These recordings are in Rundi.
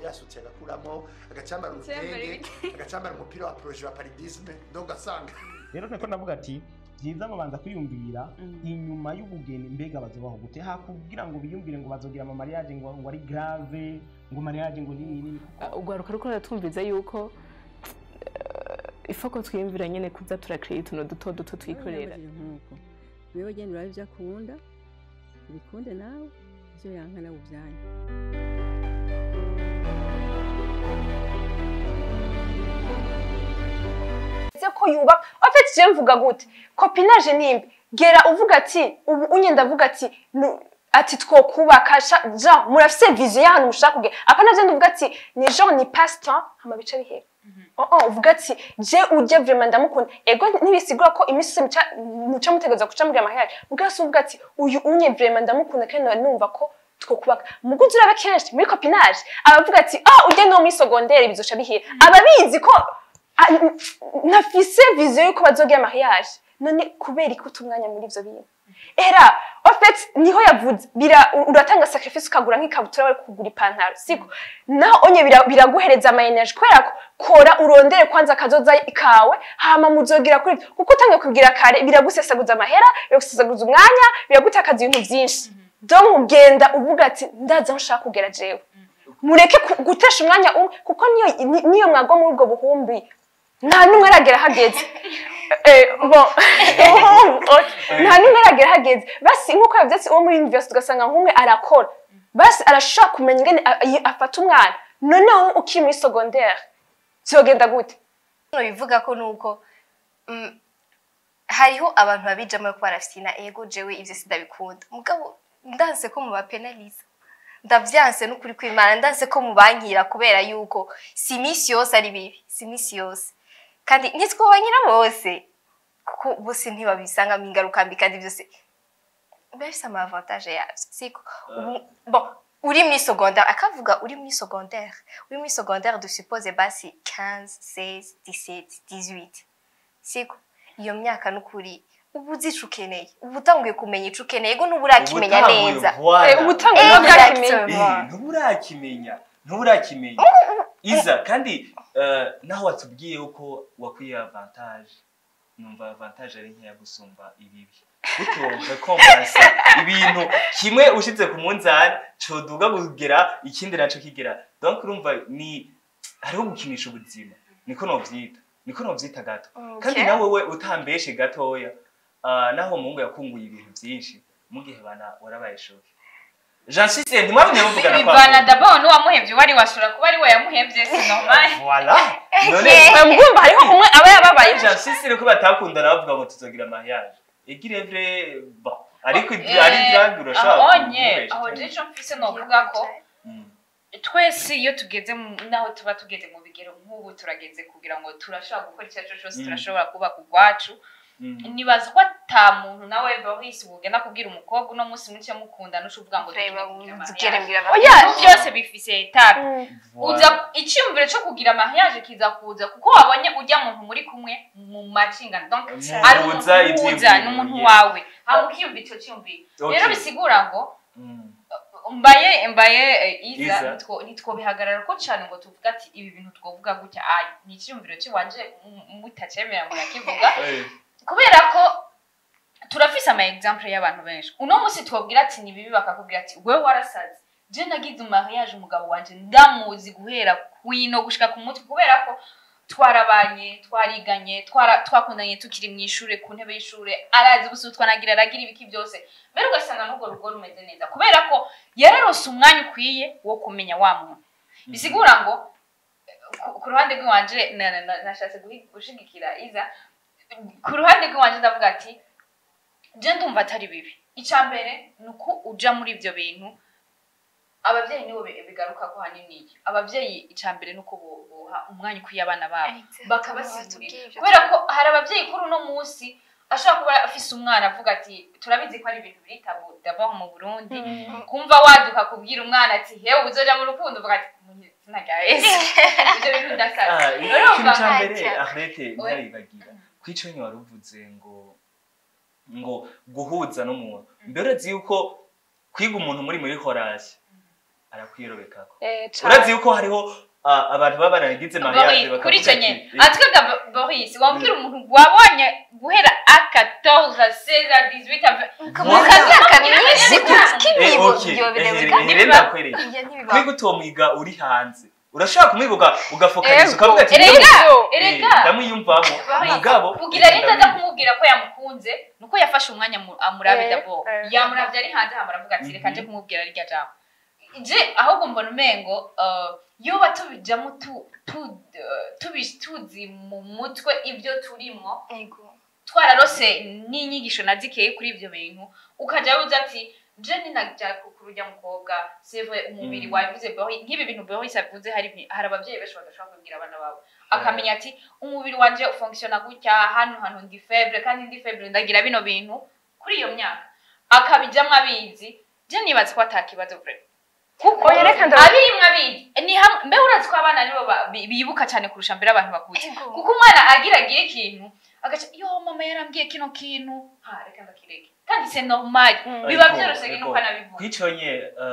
yasutse agakuramo agacambara urutenge agacambara umupira wa proje wa paridisme donc ugasanga rero niko navuga ati byiza babanza kwiyumvira inyuma y'ubugeni mbega bazobaho gute ha kugira ngo biyumvire ngo bazogira ama mariage ngo ngo ari grave ngo mariage ngo nini nini ugwaruka ruko ratwumviza yuko ifoko twiyumvira nyene kuza turakira utuntu duto duto twikorera nkuko wewe genda urabe ibyo akunda ubikunde nawe ibyo yanka nawe ubyanyu ese ko yubaka afite je mvuga gute copinage nimbi gera uvuga ati ubu unye ndavuga ati nu- ati twokubaka sha- genre murafise vision y'ahantu mushaka kugera apana je ndavuga ati ni genre ni passe temps hama bica bihera oh oh uvuga ati je uje vraiment ndamukunda ego ntibisigura ko iminsi yose muca muca mutegereza kuca muri amahera mugabo se uvuga ati uyu unye vraiment ndamukunda kandi nari numva ko twokubaka muguzi urabe kenshi muri copinage abavuga ati ah ujye no muri secondaire bizoca bihera ababizi ko Ah, n- nafise vision yuko bazogira mariage none kubera iki uta umwanya muri ivyo bintu era en fait niho yavuze bira uratanga sacrifice ukagura nk'ikabutura bari kugura ipantaro siko naho onye bira- biraguhereza ama energy kubera ko kora urondere kwanza akazoza kawe hama muzogira kuri ivyo. kuko utangiye kugira kare biragusesaguza amahera biragusesaguza umwanya biragutakaza ibintu vyinshi donc ugenda uvuga ati ndaza aho nshaka kugera jewe mureke ku- gutesha umwanya umwe kuko niyo ni- niyo mwagwa muri ubwo buhumbi nta n'umwe aragera hageze Eh, bon Okay. nta n'umwe aragera hageze basi nk'uko yabyatsi uwo muri university ugasanga nk'umwe arakora basi arashaka kumenya ingene a- a- afata umwana noneho ukiri muri secondaire vyogenda gute bivuga ko nuko mm, hariho abantu babijamo ko barafina ego jewe ivyo sindabikunda mugabo ndanse ko mubapenaliza ndavyanse n'ukuri kw'imana ndanse ko mubankira kubera yuko si imisi yose ari bibi si imisi yose kandi ntitwobanyira bose kuko bose ntibabisangamo ingaruka mbi kandi byose biba bifise ama avantage yavyo siko Ubu- bon uri muri secondaire akavuga uri muri secondaire uri muri secondaire dusuppose basi 15 16 17 18 siko iyo myaka n'ukuri ubu uzi ico ukeneye ubu utanguye kumenya ico ukeneye ego n'ubu urakimenya Ubutanguye, neza voilà. Eh, ubu utanguye no bwakimenya. Exactement. Eh, ntuburakimenya ntuburakimenya iza kandi eh, naho watubwiye uko wakwiye avantage numva avantage ari nkeya gusumba ibibi utumve kompansa ibintu kimwe ushize ku munzani coduga kugera ikindi naco kigera donc urumva ni hariho gukinisha ubuzima niko novyita niko novyita gato kandi Okay. nawe we utambeshe gatoya ah, naho umuhungu yakunguye ibintu vyinshi mu gihe bana warabaye shoke jean sise ntimwabonye muvugana bivana d'abord n'uwamuhevye wari washobora kuba ari we yamuhevye si normal voilà none mwumva hariho umwe aba yababaye jean sise nuko batakundana bavuga ngo tuzogira mariage igirevre bon ariko ibyo ari drag urashobora aho onye kumubesha aho cyane. je ico mfise novuga ko Mm. twese iyo tugeze mu- naho tuba tugeze mu bigero nk'ubu turageze kugira ngo turashobora gukora icyo ari cyo cyose Mm. turashobora kubaka urwacu Mm. nibaza ko ata muntu nawe bahise bugenda kubwira umukobwa uno munsi muke mukunda nuca uvuga ngo Tureba tugenda kugira tugere mariage. mbwira Oya, Ibintu byose bifise etape Voilà. uza icyumviro cyo kugira mariage kiza kuza kuko wabonye ujya muntu muri kumwe mu macingano donc ari umuntu Muhuza uhuza ivyiyumviro, n'umuntu yes. wawe hama ukiyumva icyo cyumviro Okay. rero bisigura ngo Mm. mbaye mbaye eh, iza Iza. nitwo- nitwobihagarara ko cyane ngo tuvuga ati ibi bintu twovuga gutya ayi ni icyumviro kiwanje m- mutacemera murakivuga Eh, kubera ko turafise ama example y'abantu benshi uno munsi twabwira ati ni bibi bakakubwira ati wewe warasaze je nagize mariage umugabo wanje ndamuzi guhera kwino gushika ku mutwe kubera ko twarabanye twariganye twara- twakundanye tukiri mu ishure ku ntebe y'ishure arazi ubusu twanagira aragira ibiki byose mbere ugasanga n'urwo rugo rumeze neza kubera ko yararose umwanya ukwiye wo kumenya wa muntu bisigura ngo ku- ku ruhande rw'iwanje na- na- na- nashatse guhi- gushigikira iza ku ruhande rw'iwanje ndavuga ati je ndumva atari bibi icya mbere ni uko uja muri ibyo bintu ababyeyi nibo bi- bigaruka ko hanini iki ababyeyi icya mbere ni uko bo- boha umwanya ukwiye abana babo bakabasigurira kubera ko hari ababyeyi kuri uno munsi ashobora kuba afise umwana avuga ati turabizi ko ari ibintu biri tabu d'abord mu burundi kumva waduka kubwira umwana ati hewe uzoja mu rukundo uvuga ati "Mu izina rya yesu ibyo bintu ndasaza ah, Rero ikintu ca mva- mbere Ntacyo. arete ntaribagira kwico nyine wari uvuze ngo ngo guhuza n'umuntu mbere uzi yuko kwiga umuntu muri muri horasi arakwirobekako Eh, cane. urazi yuko hariho ah, abantu baba baragize mariage Boris, kuri icyo ati, nyine eh, atwiga Boris wambwira umuntu wabonye guhera a 14 16 18 Mukazi imyaka myinshi eh, k'ibibo okay, byo eh, birebwa eh, rero ndakwereka Iyo ntibibaho. kwiga uwo mwiga uri hanze urashobora kumwiga uga- ugafokaliza Ego. ukavuga ati erega "Eh, erega ndamwiyumvamo mugabo kugira rero reka ndaza ndabizi." kumubwira ko yamukunze nuko yafashe umwanya mu- amurabe Eh, dabo eh. yamuravye ari hanze hama aravuga ati reka Mhm. nje kumubwira rirya jambo je ahubwo mbona umengo uh, yoba tubijamo tu- tu- uh, tubi- tuzi mu mutwe ibyo turimwo Ego. twararose n'inyigisho nazikeye kuri ibyo bintu ukajya uza ati je ninajya kurujya mukobwa seve umubiri Mm. wabivuze Boris nk'ibi bintu Boris avuze hari ibi- hari ababyeyi benshi badashobora kubwira abana babo akamenya ati umubiri wanje ufunctiona gutya hano hantu ndi faible kandi ndi faible ndagira bino bintu kuri iyo myaka akabijyamo abizi je nibaza ko atakibazo vre kuko Oya, reka ndabaza- abirimwo abizi ni hamwe mbe urazi ko abana nibo ba- bi- bibuka cyane kurusha mbere abantu bakuze Ego. kuko umwana agira agira ikintu agaca yo mama yarambwiye kino kintu ha reka ndakireke kandi c'est normal Mm. biba Ego, byoroshye ego. nuko anabivuga kwiconye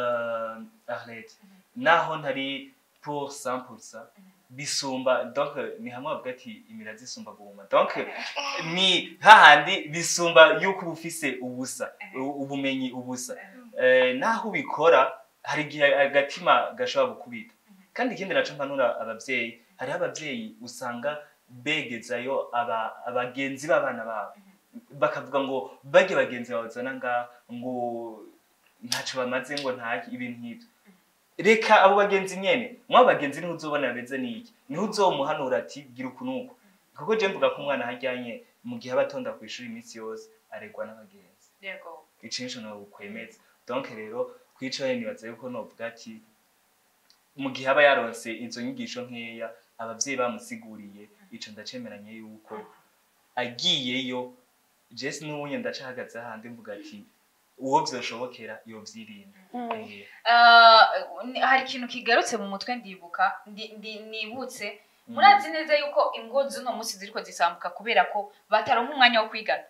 uh, arlete naho ntari pour 100% bisumba donc ni hamwe bavuga ati imirazi isumba guhuma donc ni hahandi bisumba yuko uba ufise ubusa u- ubumenyi ubusa Eh, naho ubikora hari igihe agatima gashobora gukubita kandi ikindi naco mpanura abavyeyi hariho abavyeyi usanga begezayo aba- abagenzi b'abana babo bakavuga ngo bajye bagenzi babazana ngaha ngo ntacyo bamaze ngo ntaki ibintu nk'ibyo reka abo bagenzi nyene mwabo bagenzi niho uzobona bameze n'iki niho uzomuhanura ati gira uku n'uku kuko je mvuga ko umwana hajyanye mu gihe aba atonda ku ishuri iminsi yose aregwa n'abagenzi yego icinshi no kwemeza donc rero kwicaye nibaza yuko novuga ati mu gihe aba yaronse izo nyigisho nkeya abavyeyi bamusiguriye ico ndacemeranye yuko agiyeyo jesi n'ubunye ndacahagaze ahandi mvuga ati uwo vyoshobokera yovyirinda Eh, Uh, ni- hari ikintu kigarutse mu mutwe ndibuka ndi- ndi- nibutse mm. murazi neza yuko ingo z'uno munsi ziriko zisambuka kubera ko bataronka umwanya wo kwigana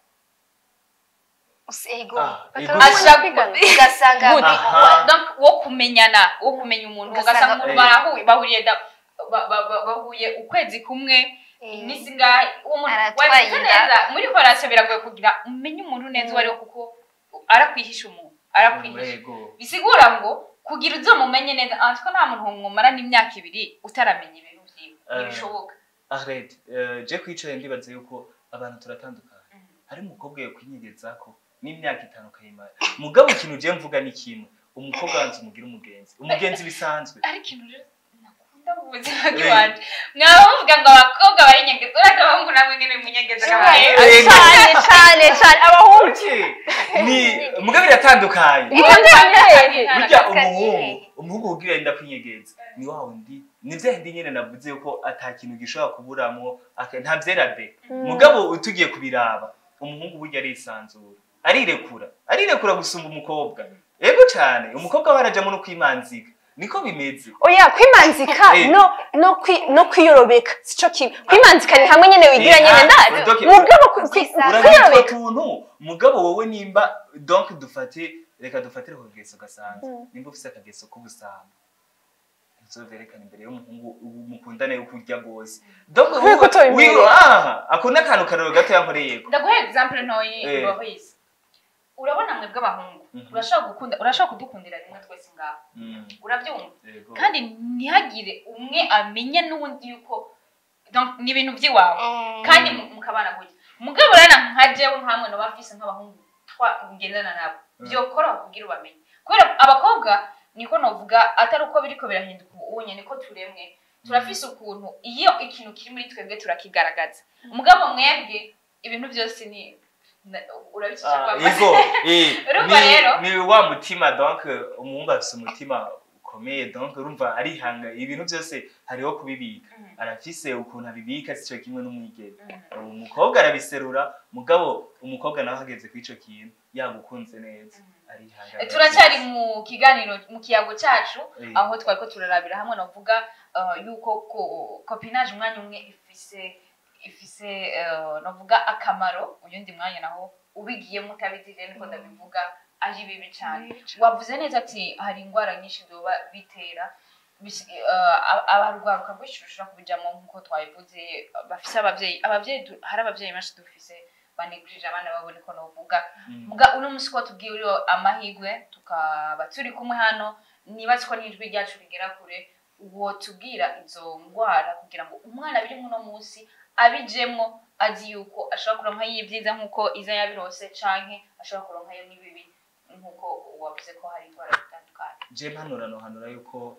Ego. Ah, ego. Ashaka- ugasanga Good. Aha. Donc, wo kumenyana wo kumenya umuntu Ugasanga- ugasanga umuntu Eh. barahuye bahuriye da- ba- ba- ba- bahuye ukwezi kumwe Eh, iminsi ngahe uwo muntu Aratwaye wabivuze inda. neza muri korasiyo biragoye kugira umenye umuntu neza uwo ari we kuko arakwihisha umuntu arakwihisha Ego. bisigura ngo kugira uzomumenye neza ariko nta muntu mwumara n'imyaka ibiri utaramenya ibintu vyiwe Eh. ntibishoboka Arlette, eh, je kwicaye ndibaza yuko abantu turatandukanye hari umukobwa yakwinyegezako n'imyaka itanu ukayimara mugabo ikintu je mvuga ni kimwe umukobwa wanze umugira umugenzi umugenzi bisanzwe ari ikintu rero nakunda mu buzima bw'iwanje mwaba muvuga ngo abakobwa bari nyegeza uretse abahungu namwe nyene munyegeza Eh, cyane cyane cyane abahungu Okay. ni mugabo biratandukanye igitandukanye burya Akazi. umuhungu umuhungu ugira inda kwinyegeza ni wa wundi ni vya hindi nyene navuze yuko ata kintu gishobora kuburamwo aka- nta vyera de mugabo tugiye kubiraba umuhungu burya arisanzura arirekura arirekura gusumba umukobwa ego cane umukobwa we arajamwo no kwimanzika niko bimeze oya kwimanzika Eh. no no kwi no kwiyorobeka sico kimwe kwimanzika ni hamwe nyene wigira Eh, nyene ah, ndazi donc- mugabo kwi- kwi- urabitwa kwiyorobeka tuntu mugabo wowe nimba donc dufate reka dufatire ku kageso gasanzwe nimba ufise akageso k'ubusambo uzoverekana imbere y'umuhungu mukundane yo kurya rwose donc Kubera ko utabimenya. wiwe aha ako n'akantu karero gato yankoreyeko ndaguha example ntoyi Eh. Boris urabona mwebwe abahungu Mhm. urashaka gukunda urashaka kudukundira rimwe twese ngaho Mm, urabyumva yego. kandi ntihagire umwe amenya n'undi yuko donc ni ibintu by'iwawe kandi mu- mukabana gutya mugabo rero nka jewe nkamwe no bafise nk'abahungu twa ngendana nabo Mm. byokora kugira ubamenye kubera abakobwa niko novuga atari uko biriko birahinduka ubunye niko turemwe turafise ukuntu iyo ikintu kiri muri twebwe turakigaragaza umugabo mwebwe ibintu byose ni na- urabicisha Ah, kwa yego eh, Urumva ni- rero? ni wa mutima donc umuhungu afise umutima ukomeye donc urumva arihanga ibintu byose hariho kubibika Mhm. arafise ukuntu abibika sico kimwe n'umwigeme umukobwa arabiserura mugabo umukobwa nawe ahageze kuri ico kintu yagukunze neza arihanga turacyari mu kiganiro mu kiyago cyacu Eh. aho twari ko turarabira hamwe navuga uh, yuko ko- copinage umwanya umwe ifise ifise uh, navuga akamaro uyundi mwanya naho ubigiyemo utabizi rero niko ndabivuga ari bibi cyane wavuze neza ati hari indwara nyinshi byoba bitera bisi- eh, aba- abarwaruka rwinshi rushobora kubijamo nk'uko twabivuze bafise ababyeyi ababyeyi du- hari ababyeyi benshi dufise banegurije abana babone ko novuga muga uno munsi ko tubwiye uriho amahirwe tukaba turi kumwe hano nibaze ko n'ijwi ryacu rigera kure uwo tubwira izo ndwara kugira ngo umwana biri muno munsi abijemwo azi yuko ashobora kuronkayo ibyiza nk'uko iza yabirose canke ashobora kuronkayo n'ibibi nk'uko wavuze ko hari indwara zitandukanye je mpanura nohanura yuko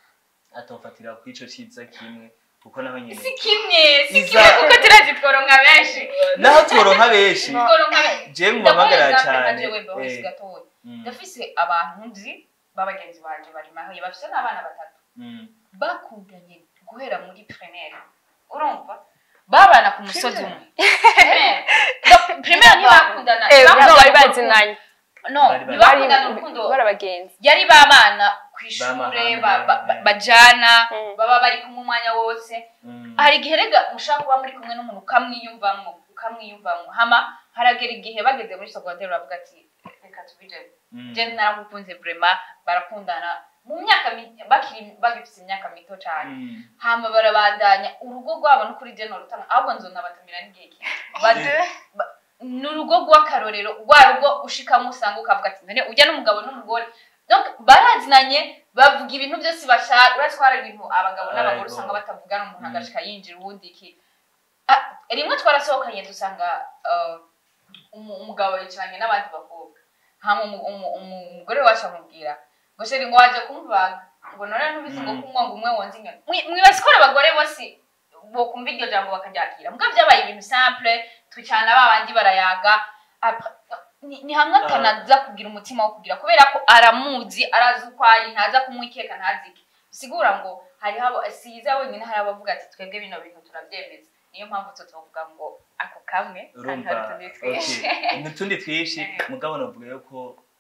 atofatira ku ico ciza kimwe kuko naho nyene si kimwe si Iza- kimwe kuko turazi tworonka benshi naho tworonka benshi tworonka benshi je mubamagara cyane ndaje wembe hose Eh, gatoya mm, ndafise abantu nzi b'abagenzi banje bari mahoye bafise n'abana batatu mm. bakundanye guhera muri primaire urumva babana ku musozi umwe Primaire. Donc, primaire ntibakundana Eh, ntibakundana no, bari urukundo. bazinanye no Bari bazi- ntibakundana urukundo bari abagenzi yari babana ku ishure Bamahanga, ba- ba- ba- eh. bajana Mm. baba bari kumwe umwanya wose Mm. hari igihe rega mushaka kuba muri kumwe n'umuntu ukamwiyumvamo ukamwiyumvamo hama haragera igihe bageze muri secondaire bavuga ati reka tubijemo Mm. je naramukunze vraiment barakundana mu myaka mi- bakiri bagifite imyaka mito cyane Mm. hama barabandanya urugo rwabo no kuri jeno rutanga ahubwo nzonabatumira n'igihe kimwe Bade- ba- ni urugo rw'akarorero rwa rugo ushikamo usanga ukavuga ati none ujya n'umugabo n'umugore donc barazinanye bavuga ibintu byose bashaka uratwara ibintu abagabo n'abagore Ariko- usanga batavugana umuntu Mm. agashika yinjira uwundi iki Ah, rimwe twarasohokanye dusanga uh, umu- umugabo yicaranye n'abandi bakobwa hama umu- umu- umu- umugore wacu amubwira ngo sheri ngo waje kumvaga ngo none ntubizi ngo Mm. kunywa ngo umwe wonze inyoni Mwi- mwibaza ko abagore bose bokumva iryo jambo bakaryakira mbwa byabaye ibintu simple twicana ba bandi barayaga Après, ni- ni hamwe atanaza kugira umutima wo kugira kubera ko aramuzi arazi uko ari ntaza kumwikeka ntazike bisigura ngo hariho abo siza wenyine hari abavuga ati twebwe bino bintu turabyemeza niyo mpamvu tutovuga ngo ako kamwe kandi urumva hari utundi twinshi okay. n'utundi twinshi Eh. mugabo navuga yuko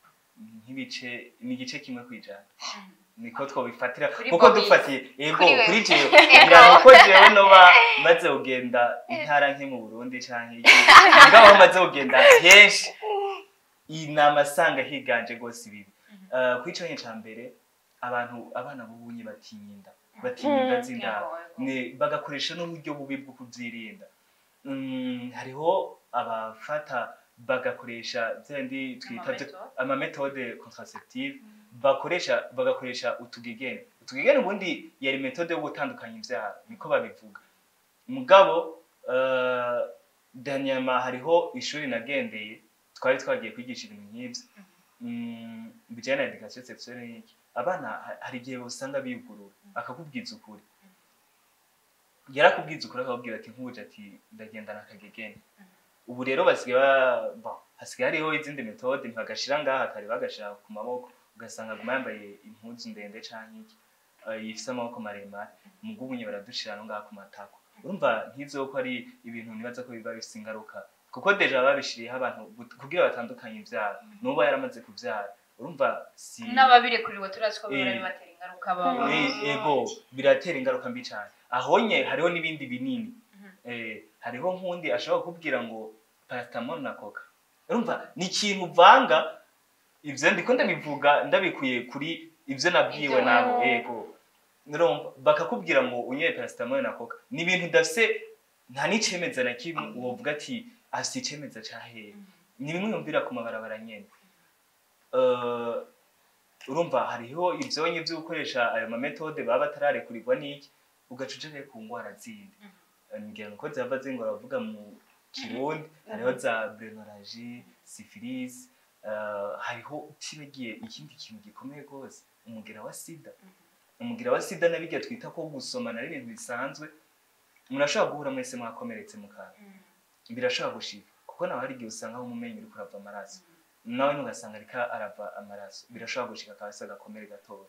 nk'ibice ni igice kimwe kwijana niko twobifatira Kuri kuko Bobby. dufatiye yego Kuri we. kuri jewe kugira ngo ko jewe noba maze kugenda intara nke mu burundi canke iki mugabo aho maze kugenda henshi inama asanga higanje rwose ibibi Eh, kuri ico ca mbere abantu abana b'ubunye batinya inda batinya inda z'indaro Yego, yego. ne bagakoresha n'uburyo bubi bwo kuzirinda Mm, hariho abafata bagakoresha byandi twita byo- Amametode. amametode contraceptive bakoresha bagakoresha utugegene utugegene ubundi yari metode yo gutandukanya ibyara niko babivuga mugabo uh, danyama hariho ishuri nagendeye twari twagiye kwigisha ibintu nk'ibyo Mm, bijyanye na education sexuelle n'iki abana ha- hari igihe usanga biyugurura akakubwiza ukuri yarakubwiza ukuri akakubwira ati nkuje ati ndagendana akagegene ubu rero basigaye ba- bon, hasigaye hariho izindi metode ntibagashira ngaha kare bagashira ku maboko ugasanga aguma yambaye impuzu ndende canke iki eh, ifise amaboko maremare mugo ubunye baradushira no ngaha ku matako urumva nk'ivyo ko ari ibintu nibaza ko biba bifise ingaruka kuko deja babishiriyeho abantu gut- kugira batandukanye ivyara n'ubu yaramaze kuvyara urumva si n'ababirekuriwe turazi ko bihora Eh. bibatera ingaruka baba Eh, ego biratera ingaruka mbi cyane ahonye hariho n'ibindi binini eh, hariho nk'undi ashobora kukubwira ngo paracetamol na coca urumva ni ikintu uvanga ivyo ndiko ndabivuga ndabikuye kuri ivyo nabwiwe Ivyo nabo wewe. ego urumva bakakubwira ngo unyweye paracetamol na coca ni ibintu udafise nta n'icemeza na kimwe wovuga ati afise icemeza ca hehe ni bimwe yumvira ku mabarabara nyene Eh, urumva hariho ivyonyi vyo gukoresha ayo mametode baba batararekurirwa n'iki ugaca uja ku ngwara zindi ngira ngo ko zava zingora bavuga mu kirundi hariho za brenoragie syphilis eh, hariho utibagiye ikindi kintu gikomeye rwose umugera wa sida umugera wa sida nabirya twita ko gusomana ari ibintu bisanzwe murashobora guhura mwese mwakomeretse mu kanwa birashobora gushika kuko nawe hari igihe usanga aho umumenyi uri kurava amaraso nawe ntugasanga ariko arava amaraso birashobora gushika akabasa agakomere gatoya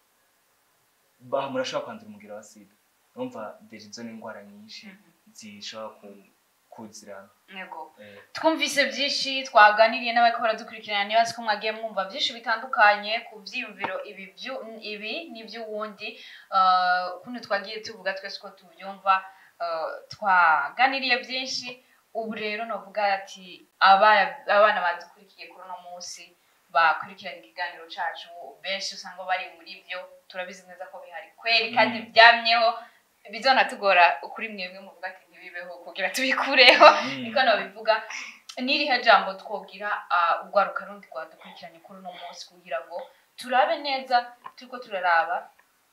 Ba- murashobora kwandura umugera wa sida urumva deja izo ni indwara nyinshi zishobora ku- kuzirana yego Eh, twumvise byinshi twaganiriye n'abariko baradukurikirana nibazi ko mwagiye mwumva byinshi bitandukanye ku vyiyumviro ibi vyu- ibi n'ivy'uwundi Uh, kuno twagiye tuvuga twese ko tuvyumva uh, twaganiriye byinshi ubu rero novuga ati aba- abana badukurikiye kuri uno munsi bakurikirana ikiganiro cacu benshi usanga bari muri byo turabizi neza ko bihari kweri kandi byamyeho bizonatugora kuri mwebwe muvuga ati ntibibeho kugira tubikureho niko nabivuga n'irihe jambo twobwira ah, urwaruka rundi rwadukurikiranye kuri uno munsi kugira ngo turabe neza turiko turaraba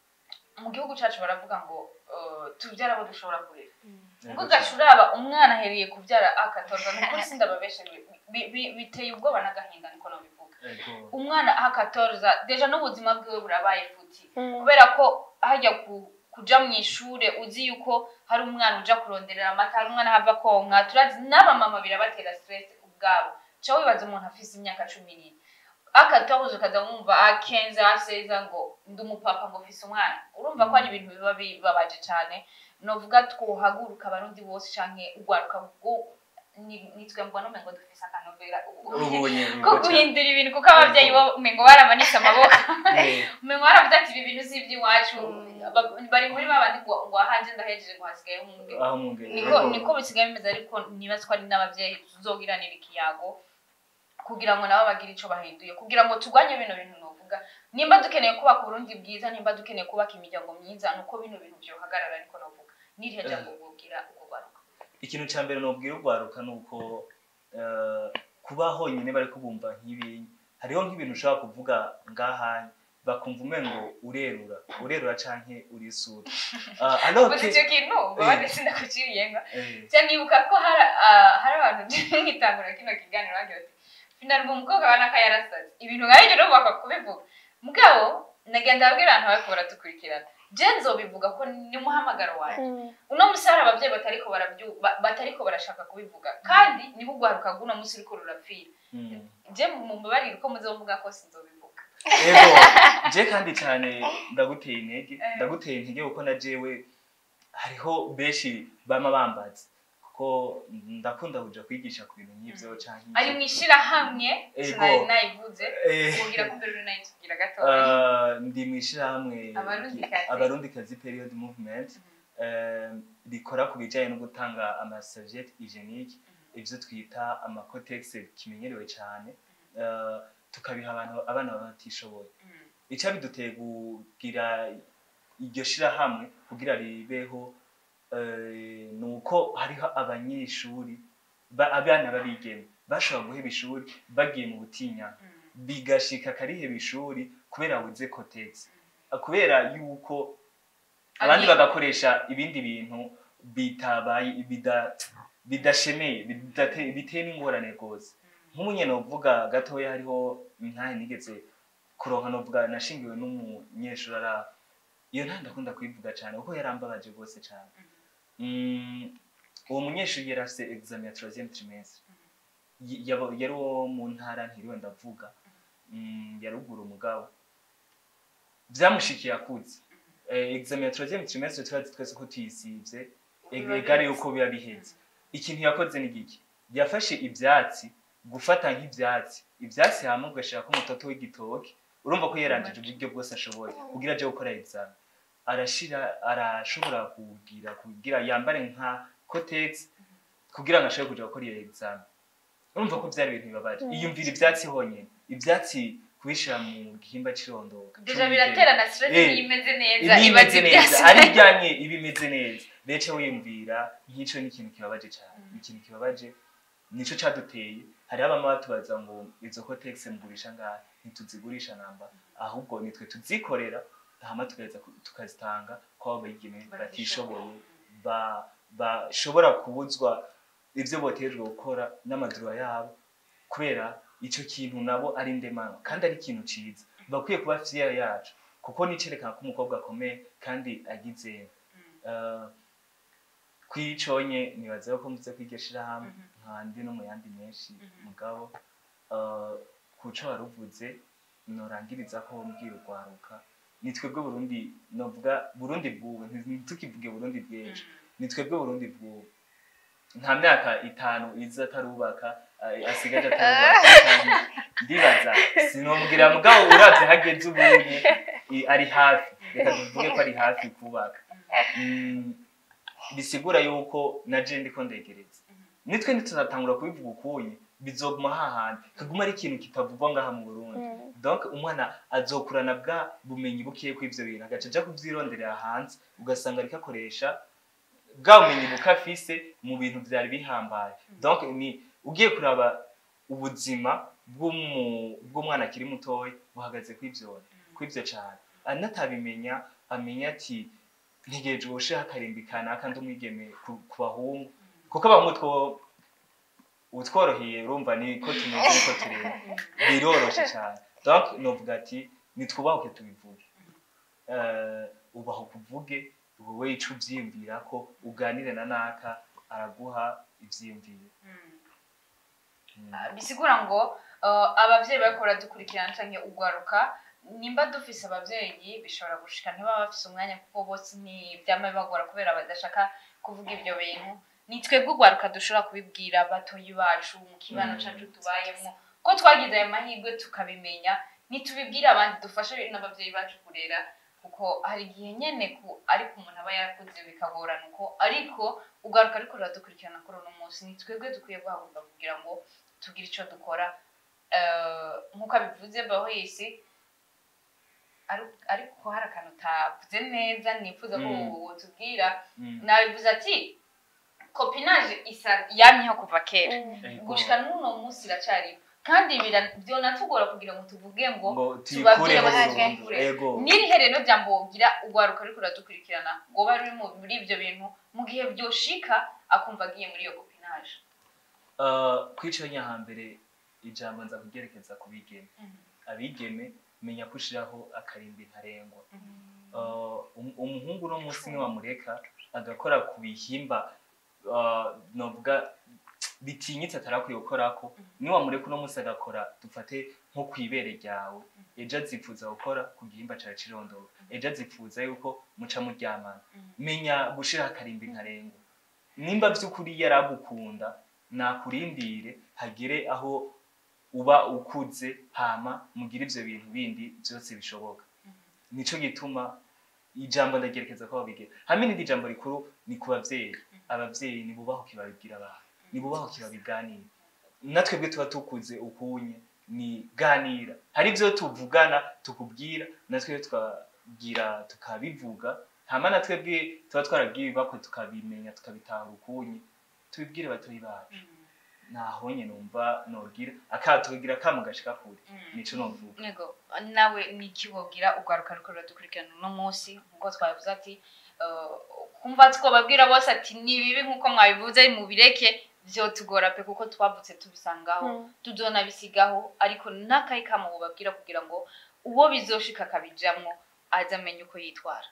mu gihugu cacu baravuga ngo uh, tubyara abo dushobora kurera ubwo ugaca uraba umwana ahereye kubyara akatorwa ni ukuri sindababeshe bi- bi- biteye ubwoba n'agahinda niko nabivuga Ego. umwana ahakatorza deja n'ubuzima bwiwe burabaye futi kubera ko hajya ku- kuja mu ishure uzi yuko hari umwana uja kuronderera amata hari umwana hava konka turazi n'abamama birabatera stress ubwabo ca wibaza umuntu afise imyaka cumi n'ine akatobuze ukaza wumva akenza aseza ngo ndi umupapa ngo mfise umwana urumva ko ari ibintu biba bibabaje cane novuga twohaguruka abarundi bose canke urwaruka bwo ni- nitwe mbona umengo dufise akanovera ubonye ko guhindura ibintu kuko ababyeyi bo umengo baramanitse amaboko Eh, umengo baravuze ati ibi bintu si iby'iwacu Ba- bari muri babandi ngo ngo ahanje ndahejeje ngo hasigaye umwe aho mwungere niko niko bisigaye bimeze ariko nibaza ko ari n'ababyeyi tuzogiranira ikiyago kugira ngo nabo bagire ico bahinduye kugira ngo turwanye bino bintu novuga nimba dukeneye kubaka uburundi bwiza nimba dukeneye kubaka imiryango myiza nuko bino bintu vyohagarara ariko novuga n'irihe jambo bwobwira uko rwaruka ikintu cya mbere nubwira urwaruka ni uko eh, kuba honyine bari kubumva nk'ibi hariho nk'ibintu ushobora kuvuga ngaha bakumva umengo urerura urerura canke urisura uh, alors gusa que icyo kintu Eh. babandi sindakuciriye nga eh, cyangwa nibuka ko hari ah, hari abantu nkitangura kino kiganiro bagira bati finalmente umukobwa wa naka yarasaze ibintu nka ibyo rero bakakubivuga mugabo nagenda abwira abantu bariko baratukurikirana je nzobivuga ko ni umuhamagaro wanjye uno musi hari abavyeyi batariko barabyu- ba- batariko barashaka kubivuga kandi niho urwaruka rw'uno musi ruriko rurapfira mm. je mumbabarire ko muzovuga ko sinzobivuga ego je kandi cyane ndaguteye intege Eh. ndaguteye intege kuko na jewe hariho benshi bama bambaza kuko ndakunda kuja kwigisha ku bintu nk'ivyo canke iki. ari mwishirahamwe Ego. sinari nayivuze Eh. kugira ko mbere nayitubwira gatoya Uh, ndi mu ishyirahamwe Abarundikazi. abarundikazi period movement eh, rikora ku bijyanye no gutanga amaserviette hygienique ibyo twita amakotegisi kimenyerewe cyane eh, tukabiha abantu abana baba batishoboye icyo biduteye kugira iryo shyirahamwe kugira ribeho eh, ni uko hariho abanyeshuri ba- abana babigeme bashobora guheba ishuri bagiye mu butinyana bigashika kariheba ishuri kubera buze kotegisi kubera yuko abandi Agiye- bagakoresha ibindi bintu bitabaye bida- bidashemeye bidate- biteye n'ingorane rwose nk'umunye novuga gatoya hariho ntahe nigeze kuronka novuga nashingiwe n'umunyeshuri ara iyo ntahe ndakunda kuyivuga cyane kuko yarambabaje rwose cyane Mm, uwo munyeshuri yari afise examen ya troisième trimestre Y- yaba- yari uwo mu ntara ntiriwe ndavuga Mm, yarugura umugabo byamushikiye akuze Eh, examen ya troisième trimestre turazi twese ko tuyisivye Biba egare biheze. yuko biba biheze ikintu yakoze ni giki yafashe ibyatsi gufata nk'ibyatsi ibyatsi hamwe ugashirako umutoto w'igitoki urumva ko yarangije uburyo bwose ashoboye kugira aje gukora examen arashira arashobora kugira kugira yambare nka cotex kugira ngo ashobore kuja gukora iyo examen urumva ko byari ibintu bibabaje iyumvira ibyatsi honyine ibyatsi kubishira mu gihimba c'irondoka deja biratera na stress Eh, iyo imeze neza iba ibaza imeze neza ibyasi ari ijyanye iba imeze neza rero wiyumvira nk'icyo ni ikintu kibabaje cyane ni ikintu kibabaje nicyo cyaduteye hariho abama batubaza ngo izo kotegisi mugurisha ngaha ntituzigurisha namba ahubwo nitwe tuzikorera hama tugaheza ku- tukazitanga ko abo bayigeme batishoboye ba- bashobora kubuzwa ibyo boterejwe gukora n'amadura yabo kubera icyo kintu nabo ari ndemano kandi ari ikintu cyiza bakwiye kuba fiya yacu kuko nicerekana ko umukobwa akomeye kandi agize eh, kwiconye nibaza ko mvuze ko iryo shirahamwe nkandi no mu yandi menshi mugabo eh, kuco waruvuze norangiriza ko mbwira urwaruka ni twebwe burundi novuga burundi bw'ubu ntitukivuge burundi bw'ejo ni twebwe burundi bw'ubu nta myaka itanu iza atarubaka eh, asigaje atarubaka kandi ndibaza sinomubwira mugabo uravye hageze ubunye i- ari hafi reka tuvuge ko ari hafi kubaka Mm, bisigura yuko na je ndiko ndegereza nitwe ntituzatangura kubivuga ukuye bizoguma hahandi kaguma ari ikintu kitavugwa ngaha mu burundi donc umwana azokurana bwa bumenyi bukiye ku ivyo bintu agaca aja kuvyironderera hanze ugasanga ariko akoresha bwa bumenyi buke afise mu bintu vyari bihambaye donc ni ugiye kuraba ubuzima bw'umu- bw'umwana akiri mutoya buhagaze kw'ivyo kw'ivyo cane anatabimenya amenya ati ntegereje ubusheho akarimbi kanaka ndi umwigeme ku ku bahungu kuko abahungu two utworoheye urumva ni ko tumeze niko tureba biroroshe cyane donc novuga ati nitwubahuke tubivuge Eh, ubaho kuvuge wowe ico uvyiyumvira ko uganire na naka araguha ivyiyumviro Mm. bisigura ngo uh, abavyeyi bariko baradukurikirana canke ugwaruka nimba dufise abavyeyi bishobora gushika ntibaba bafise umwanya kuko bose ntivyama bibagora kubera badashaka kuvuga ivyo bintu ni twebwe ugwaruka dushobora kubibwira batoyi bacu mu kibano Mm. cacu tubayemwo ko twagize ayo mahirwe tukabimenya nitubibwire abandi dufashe n'abavyeyi bacu kurera kuko hari igihe nyene ku ariko umuntu aba yarakuze bikagorana uko ariko ugaruka ariko ruradukurikirana kuri uno munsi ni twebwe dukwiye guhaguruka kugira ngo tugire ico dukora Eh, nk'uko abivuze bahisi ariko hari akantu utavuze neza nifuza ko Mm. wotubwira Mm. nabivuze ati kopinage isa yamyeho kuva kera Ego. gushika n'uno munsi iracariho kandi bira- vyonatugora kugira ngo tuvuge ngo ngo tubabwire tuyikureho bahage burundu. ego n'irihere no jambo wogira ugwaruka ariko uradukurikirana ngo bari mu- muri ivyo bintu mu gihe vyoshika akumva agiye muri iyo kopinage Uh, kwico nyahambere ijambo nza kugerekeza ku bigeme abigeme menya ko ushiraho akarimbi ntarengwa Uh, um- umuhungu uno munsi niwamureka agakora ku bihimba uh, novuga bitinyitse atarakwiye gukorako niwamureka uno munsi agakora dufate nko kw'ibere ryawe ejo azifuza gukora ku gihimba cawe c'irondoro ejo azifuza yuko muca muryamana menya gushiraho akarimbi ntarengwa nimba vy'ukuri yaragukunda nakurindire hagere aho uba ukuze hama mugire ivyo bintu bindi vyose bishoboka nico gituma ijambo ndagerekeza ko babigira hamwe n'indi jambo rikuru ni ku bavyeyi abavyeyi nibubahuke babibwira abantu nibubahuke babiganire natwebwe tuba tukuze ukunye ni ganira hari ivyo tuvugana tukubwira natwe tukabwira tukabivuga hama natwebwe tuba twarabwiye ibibakwe tukabimenya tukabitahura ukunye tubibwire batoyi bacu nahonye numva nogira akatugira kamo gashika kure nico novuga nego nawe nikiwogira ugwaruka ariko ruradukurikirana uno munsi nkuko twabivuze ati eh, kumva twababwira bose ati ni bibi nkuko mwabivuze mubireke vyotugora pe kuko twavutse tubisangaho tuzonabisigaho ariko n'akayi kamo wobabwira kugira ngo uwo bizoshika akabijamwo aze amenye uko yitwara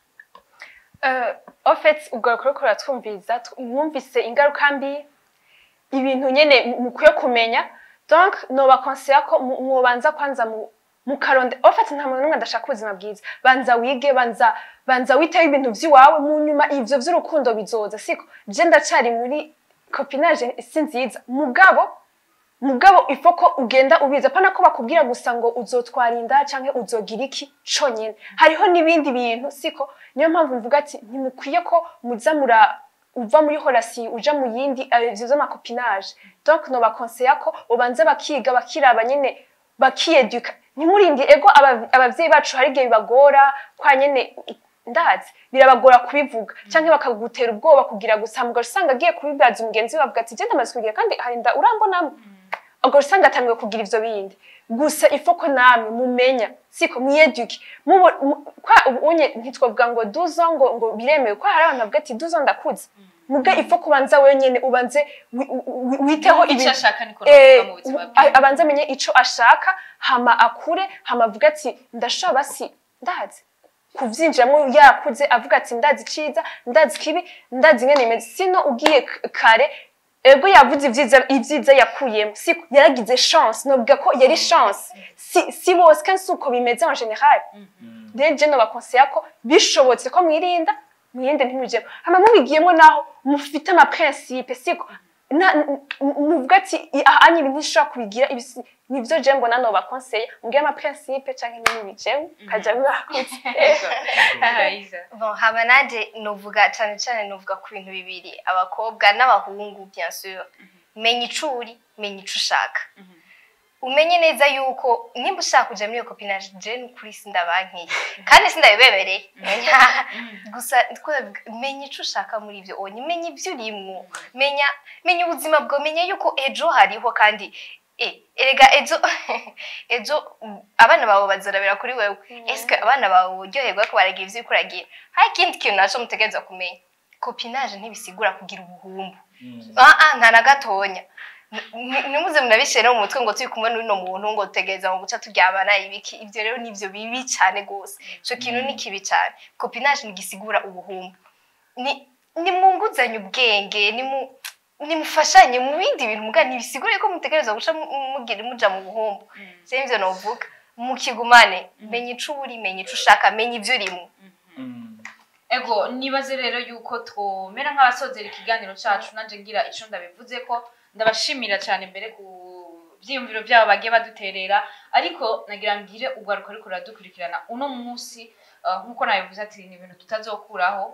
Uh, ofet ugaruka uriko uratwumviriza tu- mwumvise ingaruka mbi ibintu nyene mu- mukwiye kumenya donc nobakonseya ko mu- mwobanza kwanza mu mukaronde ofet nta muntu n'umwe adashaka ubuzima bwiza banza wige banza banza witeho ibintu vy'iwawe mu nyuma ivyo vy'urukundo bizoza siko je ndacari muri copinage si nziza mugabo mugabo ifo ko ugenda ubiza pana ko bakubwira gusa ngo uzotwara inda canke uzogira iki conyene hariho n'ibindi bintu siko niyo mpamvu mvuga ati ntimukwiye ko muza mura uva muri horasi uja mu yindi eh, ivyo vy'amakopinage donc nobakonseya ko ubanza bakiga bakiraba nyene bakiyeduka ntimurindi ego aba- abavyeyi bacu hari igihe bibagora kwa nyene ndazi birabagora kubivuga canke bakagutera ubwoba kugira gusa mugaca usanga agiye kubibaza umugenzi we bavuga ati je ndamaze kugira kandi hari inda urambonamo ubwo usanga atangiwe kugira ivyo bindi gusa ifo ko namwe mumenya siko mwiyeduke mubo mu- kwa ubu unye ntitwavuga ngo duzo ngo ngo biremewe ko hari abantu bavuga ati duzo ndakuze muga ifo kubanza wenyene ubanze wi- wi- witeho icyo ibintu ashaka niko Eh, navuga mu buzima a- bwiwe abanza amenye ico ashaka hama akure hama avuga ati ndashobora basi ndazi kuvyinjiramo yakuze avuga ati ndazi iciza ndazi kibi ndazi ingene imeze sino ugiye k- kare ego yavuze ivyiza ivyiza yakuyemo siko yaragize chance novuga ko yari chance si, si bose kandi si uko bimeze en general rero je nobakonseya ko bishobotse ko mwirinda mwirinde ntimujemo hama mubigiyemo naho mufite amaprincipe siko na- n- n- muvuga ati "I- aha anye ibi ntishobora kubigira ibi si- nivyo je mbona nobakonseya mubwire amaprincipe canke n'ibijewe kaja bibakuze Ahayiza. Bon, hama nanje novuga cane cane novuga ku bintu bibiri abakobwa n'abahungu bien sûr menya ico uri menya ico ushaka umenye neza yuko nimba ushaka kuja muri iyo kopinage je n'ukuri sindabankiye kandi sindabibemereye menya gusa ndiko ndavuga, menya ico ushaka muri ivyo onye menya ivyo urimwo menya menya ubuzima bwawe menya yuko ejo hariho kandi eh, erega ejo ejo mm, abana bawe bazorabira kuri wewe eske abana bawe uryoherwa ko baragira ivyo uriko uragira hari ikindi kintu naco mutegerezwa kumenya kopinage ntibisigura kugira ubuhumbu Mm. ah ah nta na gatonya Ni- nimuze munabishyire no mu mutwe ngo turi kumwe n'uno muntu ngo dutegereza ngo guca turyamana ibiki ibyo rero nivyo bibi cyane gose ico kintu ni kibi cyane kopinage ntigisigura ubuhumbu ni nimwunguzanye ubwenge nimu nimufashanye mu bindi bintu muga ntibisigure ko mutegereza guca mu- mugira muja mu buhumbu sivyo ivyo novuga mukigumane menya ico uri menya ico ushaka menya ivyo urimo Mm. ego nibaze rero yuko twomera nk'abasozera ikiganiro cacu nanje ngira ico ndabivuze ko ndabashimira cyane mbere ku vyiyumviro vyabo bagiye baduterera ariko nagira ngire urwaruka ariko ruradukurikirana uno munsi uh, nk'uko nabivuze ati ni ibintu tutazokuraho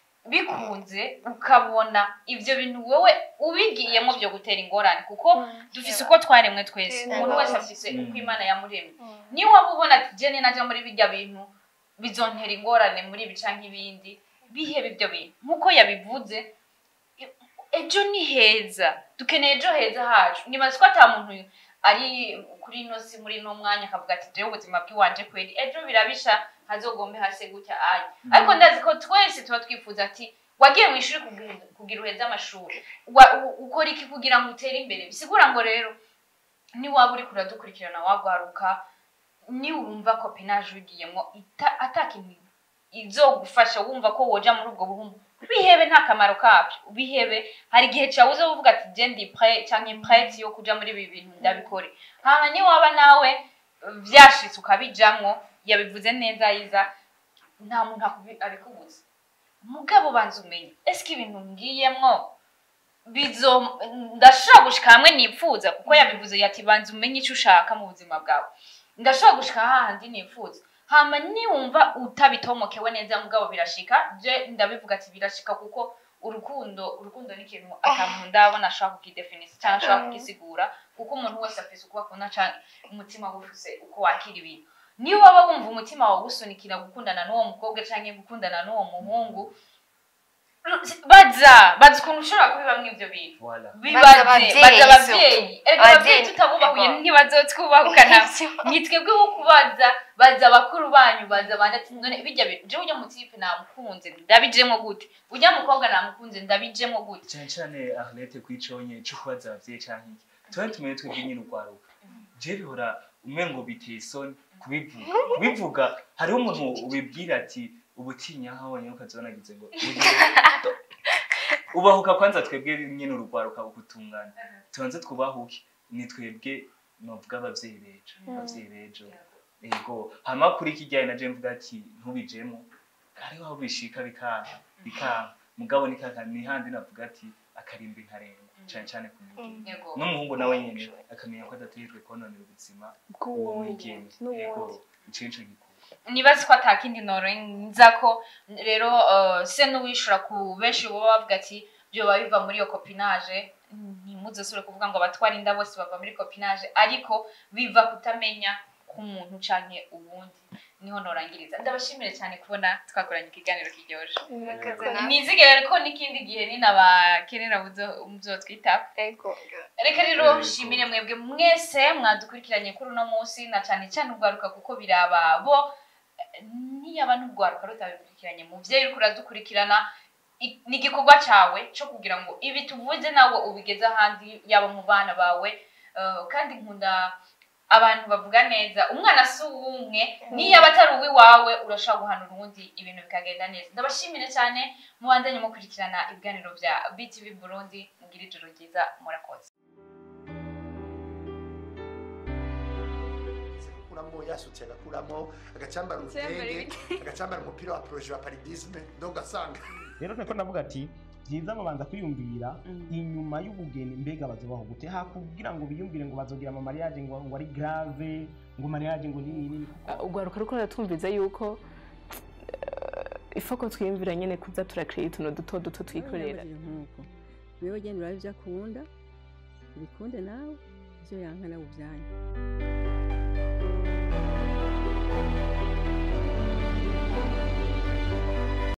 bikunze ukabona ivyo bintu wowe ubigiyemo byo gutera ingorane kuko dufise uko twaremwe twese Mm. umuntu wese afise Mm. uko imana yamuremye niyo waba ubona ati jene naja muri bijya bintu bizontera ingorane muri ibi canke ibindi bihebe ibyo bintu nk'uko yabivuze e- ejo ni heza dukeneye ejo heza hacu nibaza ko ata muntu ari kuri ino si muri ino mwanya akavuga ati jewe ubuzima bw'iwanje kweri ejo birabisha hazogombe hase gutya ayi ariko ndazi ko twese tuba twifuza ati wagiye mu ishuri kugira- kugira uheze amashuri Wa- u- ukora iki kugira ngo utere imbere bisigura ngo rero niwaba uri kuradukurikirana wagwaruka niwumva ko penaje wigiyemo ita- ata kintu izogufasha wumva ko woja muri ubwo buhumbu bihebe nta kamaro kabyo bihebe hari igihe cyawe uza uvuga ati je ndi pre canke prete yo kuja muri ibi bintu ndabikore hama niwaba nawe eh, vyashitse ukabijamwo yabivuze neza yiza nta muntu akubi- abikubuza mugabo banza umenye eske ibintu ngiyemwo bizo ndashobora gushika hamwe nipfuza kuko yabivuze yati banza umenye icyo ushaka mu buzima bwawe ndashobora gushika hahandi nifuza hama niwumva utabitomokewe neza mugabo birashika je ndabivuga ati birashika kuko urukundo urukundo ni ikintu atamuntu ndabona ashobora kukidefinisa cyangwa ashobora kugisigura kuko umuntu wese afise uko akunda canke umutima we ufise uko wakira ibintu niyo waba wumva umutima wawe ugusunikira gukundana n'uwo mukobwa canke gukundana n'uwo muhungu baza baza ukuntu ushobora kubibamwo ivyo bintu Voilà. bibaze abavyeyi, baza abavyeyi erega Abavyeyi, abavyeyi tutabubahuye ego. ntibazotwubahukana ni twebwe wo kubaza baza bakuru banyu baza bandi ati none bijya bintu jewe ujya mutipe namukunze ndabijemwo gute ujya mukobwa namukunze ndabijemwo gute cyane cyane arlete kwiconye cyo kubaza abavyeyi canke iki tuba tumenye twebwe nyine urwaruka je bihora umwe ngo biteye isoni kubivuga kubivuga hariho umuntu ubibwira ati ubutinya nkabonye ukazonagize ngo ugire- ubahuka kwanza twebwe nyine urugwaruka ukutungana tubanze twubahuke ni twebwe novuga abavyeyi bejo abavyeyi bejo ego hama kuri kijyanye na je mvuga ati ntubijemo hariho aho bishika bikanka bikanka mugabo ni kaka ni handi navuga ati akarimbi nkarenga cyane cyane ku mugeni yego n'umuhungu nawe nyine akamenya ko adategerejwe kononera ubuzima uwo mwigeme ego ico nico gikuru nibaze ko atakindi norenza ko rero uh, se n'uwishura ku benshi baba bavuga ati byoba biva muri iyo kopinage ntimuzosubire kuvuga ngo abatwara inda bose bava muri kopinage ariko biva kutamenya k'umuntu canke uwundi niho norangiriza ndabashimire cyane kubona twakoranye ikiganiro kiryoje nizigere ko n'ikindi gihe ninabakenera muzotwitaho reka rero nshimire mwebwe mwese mwadukurikiranye kuri uno munsi na cyane cyane urwaruka kuko biraba bo eh, niyaba n'urwaruka rutabikurikiranye muvyeyi uriko uradukurikirana i- ni igikorwa cyawe cyo kugira ngo ibi tuvuze nawe ubigeze ahandi yaba mu bana bawe eh, kandi nkunda abantu bavuga neza umwana si uwumwe niyaba atari uw'iwawe urashobora guhanura uwundi ibintu bikagenda neza ndabashimire cyane mubandanye mukurikirana ibiganiro bya btv burundi mugira ijoro ryiza murakoze agakuramo yasutse agakuramo agacambara urutenge agacambara umupira wa proje wa paridisme ndo ugasanga rero niko navuga ati byiza babanza kwiyumvira inyuma y'ubugeni mbega bazobaho gute hakubwira ngo biyumvire ngo bazogira ama mariage ngo ngo ari grave ngo mariage ngo nini nini urwaruka ruko ruratwumviza yuko ifoko twiyumvira nyene kuza turakirira utuntu duto duto twikorera nk'uko wewe genda uraba ibyo akunda ubikunde nawe ivyo yanka nawe uvyanye